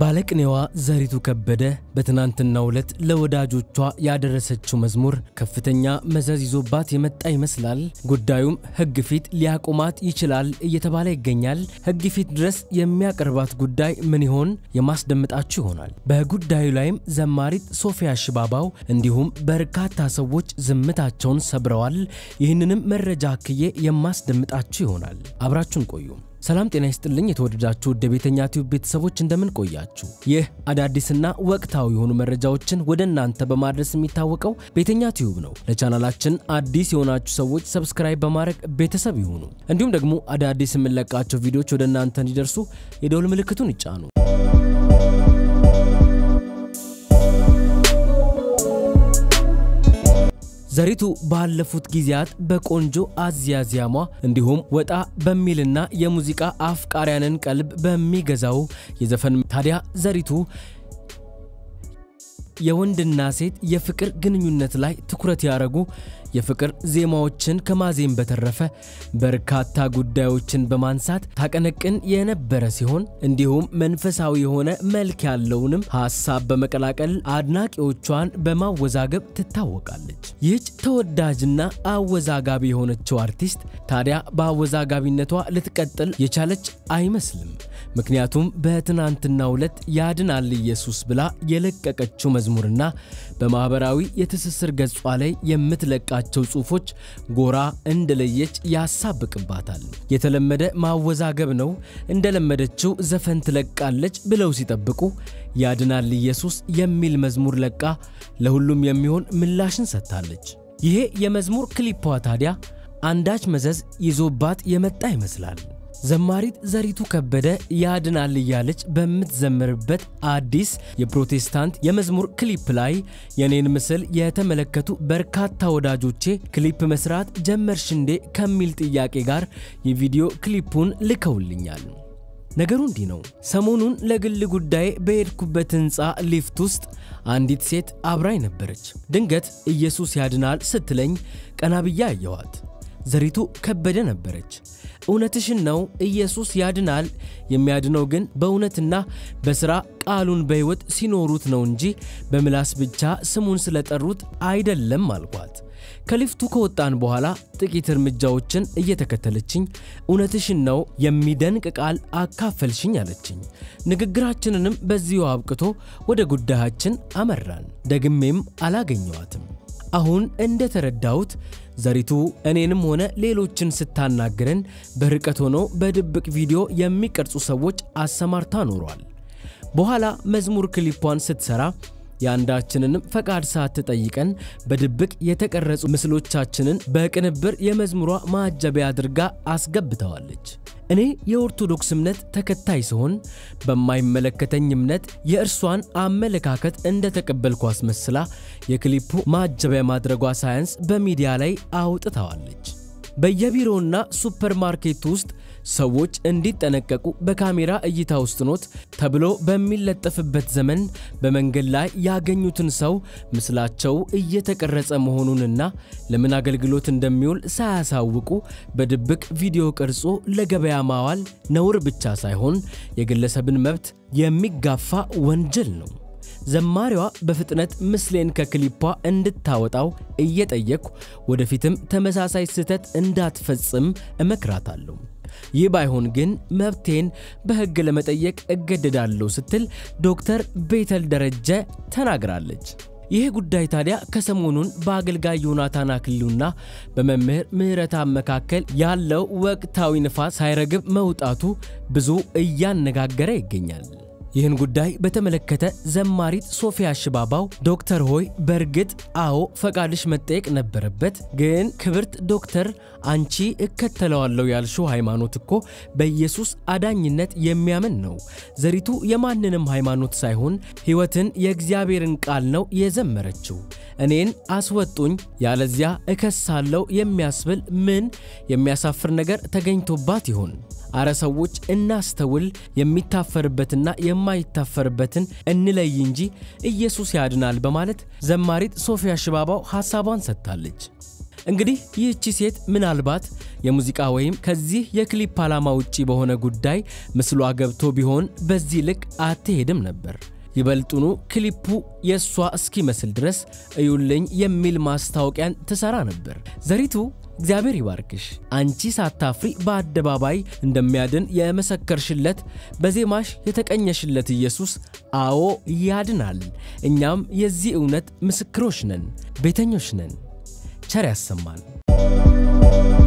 ባለቅኔዋ ዘሪቱ ከበደ በትናንትናው ዕለት ለወዳጆቿ ያደረሰችው መዝሙር ከፍተኛ መዘዝ ይዞባት የመጣ ይመስላል። ጉዳዩም ሕግ ፊት ሊያቆማት ይችላል እየተባለ ይገኛል። ሕግ ፊት ድረስ የሚያቀርባት ጉዳይ ምን ይሆን? የማስደምጣችሁ ይሆናል። በጉዳዩ ላይም ዘማሪት ሶፊያ ሽባባው እንዲሁም በርካታ ሰዎች ዝምታቸውን ሰብረዋል። ይህንንም መረጃ አክዬ የማስደምጣችሁ ይሆናል። አብራችሁን ቆዩ። ሰላም ጤና ይስጥልኝ። የተወደዳችሁ ውድ የቤተኛ ቲዩብ ቤተሰቦች እንደምን ቆያችሁ? ይህ አዳዲስና ወቅታዊ የሆኑ መረጃዎችን ወደ እናንተ በማድረስ የሚታወቀው ቤተኛ ቲዩብ ነው። ለቻናላችን አዲስ የሆናችሁ ሰዎች ሰብስክራይብ በማድረግ ቤተሰብ ይሁኑ። እንዲሁም ደግሞ አዳዲስ የምንለቃቸው ቪዲዮዎች ወደ እናንተ እንዲደርሱ የደውል ምልክቱን ይጫኑ። ዘሪቱ ባለፉት ጊዜያት በቆንጆ አዝያዝያሟ እንዲሁም ወጣ በሚልና የሙዚቃ አፍቃሪያንን ቀልብ በሚገዛው የዘፈን ታዲያ ዘሪቱ የወንድና ሴት የፍቅር ግንኙነት ላይ ትኩረት ያደረጉ የፍቅር ዜማዎችን ከማዜም በተረፈ በርካታ ጉዳዮችን በማንሳት ታቀነቅን የነበረ ሲሆን እንዲሁም መንፈሳዊ የሆነ መልክ ያለውንም ሐሳብ በመቀላቀል አድናቂዎቿን በማወዛገብ ትታወቃለች። ይህች ተወዳጅና አወዛጋቢ የሆነችው አርቲስት ታዲያ በአወዛጋቢነቷ ልትቀጥል የቻለች አይመስልም። ምክንያቱም በትናንትናው ዕለት ያድናል ኢየሱስ ብላ የለቀቀችው መዝሙርና በማኅበራዊ የትስስር ገጿ ላይ የምትለቃቸው ጽሑፎች ጎራ እንደለየች ያሳብቅባታል። የተለመደ ማወዛገብ ነው፣ እንደለመደችው ዘፈን ትለቃለች ብለው ሲጠብቁ ያድናል ኢየሱስ የሚል መዝሙር ለቃ ለሁሉም የሚሆን ምላሽን ሰጥታለች። ይሄ የመዝሙር ክሊፖ ታዲያ አንዳች መዘዝ ይዞባት የመጣ ይመስላል። ዘማሪት ዘሪቱ ከበደ ያድናል እያለች በምትዘምርበት አዲስ የፕሮቴስታንት የመዝሙር ክሊፕ ላይ የኔን ምስል የተመለከቱ በርካታ ወዳጆቼ ክሊፕ መስራት ጀመርሽ እንዴ ከሚል ጥያቄ ጋር የቪዲዮ ክሊፑን ልከውልኛል። ነገሩ እንዲህ ነው። ሰሞኑን ለግል ጉዳይ በሄድኩበት ሕንፃ ሊፍት ውስጥ አንዲት ሴት አብራኝ ነበረች። ድንገት ኢየሱስ ያድናል ስትለኝ ቀና ብዬ አየኋት። ዘሪቱ ከበደ ነበረች። እውነትሽን ነው፣ ኢየሱስ ያድናል። የሚያድነው ግን በእውነትና በሥራ ቃሉን በሕይወት ሲኖሩት ነው እንጂ በምላስ ብቻ ስሙን ስለጠሩት አይደለም አልኳት። ከሊፍቱ ከወጣን በኋላ ጥቂት እርምጃዎችን እየተከተለችኝ እውነትሽን ነው የሚደንቅ ቃል አካፈልሽኝ አለችኝ። ንግግራችንንም በዚሁ አብቅቶ ወደ ጉዳያችን አመራን። ደግሜም አላገኘዋትም። አሁን እንደተረዳሁት ዘሪቱ እኔንም ሆነ ሌሎችን ስታናግረን በርቀት ሆኖ በድብቅ ቪዲዮ የሚቀርጹ ሰዎች አሰማርታ ኖሯል። በኋላ መዝሙር ክሊፖን ስትሰራ የአንዳችንንም ፈቃድ ሳትጠይቀን በድብቅ የተቀረጹ ምስሎቻችንን በቅንብር የመዝሙሯ ማጀቢያ አድርጋ አስገብተዋለች። እኔ የኦርቶዶክስ እምነት ተከታይ ሲሆን በማይመለከተኝ እምነት የእርሷን አመለካከት እንደተቀበልኩ አስመስላ የክሊፑ ማጀቢያ ማድረጓ ሳያንስ በሚዲያ ላይ አውጥተዋለች። በየቢሮውና ሱፐርማርኬቱ ውስጥ ሰዎች እንዲጠነቀቁ በካሜራ እይታ ውስጥ ኖት ተብሎ በሚለጠፍበት ዘመን በመንገድ ላይ ያገኙትን ሰው ምስላቸው እየተቀረጸ መሆኑንና ለምን አገልግሎት እንደሚውል ሳያሳውቁ በድብቅ ቪዲዮ ቀርጾ ለገበያ ማዋል ነውር ብቻ ሳይሆን የግለሰብን መብት የሚጋፋ ወንጀል ነው። ዘማሪዋ በፍጥነት ምስሌን ከክሊፓ እንድታወጣው እየጠየቅኩ ወደፊትም ተመሳሳይ ስህተት እንዳትፈጽም እመክራታለሁ። ይህ ባይሆን ግን መብቴን በሕግ ለመጠየቅ እገደዳለሁ ስትል ዶክተር ቤተል ደረጀ ተናግራለች። ይህ ጉዳይ ታዲያ ከሰሞኑን በአገልጋይ ዮናታን አክሊሉና በመምህር ምህረተአብ መካከል ያለው ወቅታዊ ንፋስ ሳይረግብ መውጣቱ ብዙ እያነጋገረ ይገኛል። ይህን ጉዳይ በተመለከተ ዘማሪት ሶፊያ ሽባባው ዶክተር ሆይ በእርግጥ አዎ ፈቃድሽ መጠየቅ ነበረበት። ግን ክብርት ዶክተር አንቺ እከተለዋለሁ ያልሽው ሃይማኖት እኮ በኢየሱስ አዳኝነት የሚያምን ነው። ዘሪቱ የማንንም ሃይማኖት ሳይሆን ሕይወትን የእግዚአብሔርን ቃል ነው የዘመረችው። እኔን አስወጡኝ ያለዚያ እከሳለሁ የሚያስብል ምን የሚያሳፍር ነገር ተገኝቶባት ይሆን? አረ ሰዎች እናስተውል፣ የሚታፈርበትና የማይታፈርበትን እንለይ እንጂ ኢየሱስ ያድናል በማለት ዘማሪት ሶፊያ ሽባባው ሐሳቧን ሰጥታለች። እንግዲህ ይህቺ ሴት ምናልባት የሙዚቃ ወይም ከዚህ የክሊፕ ዓላማ ውጪ በሆነ ጉዳይ ምስሏ ገብቶ ቢሆን በዚህ ልክ አትሄድም ነበር። ይበልጡኑ ክሊፑ የእሷ እስኪመስል ድረስ እዩልኝ የሚል ማስታወቂያን ትሰራ ነበር። ዘሪቱ እግዚአብሔር ይባርክሽ። አንቺ ሳታፍሪ በአደባባይ እንደሚያድን የመሰከርሽለት በዜማሽ የተቀኘሽለት ኢየሱስ አዎ ያድናል። እኛም የዚህ እውነት ምስክሮች ነን፣ ቤተኞች ነን። ቸር ያሰማን።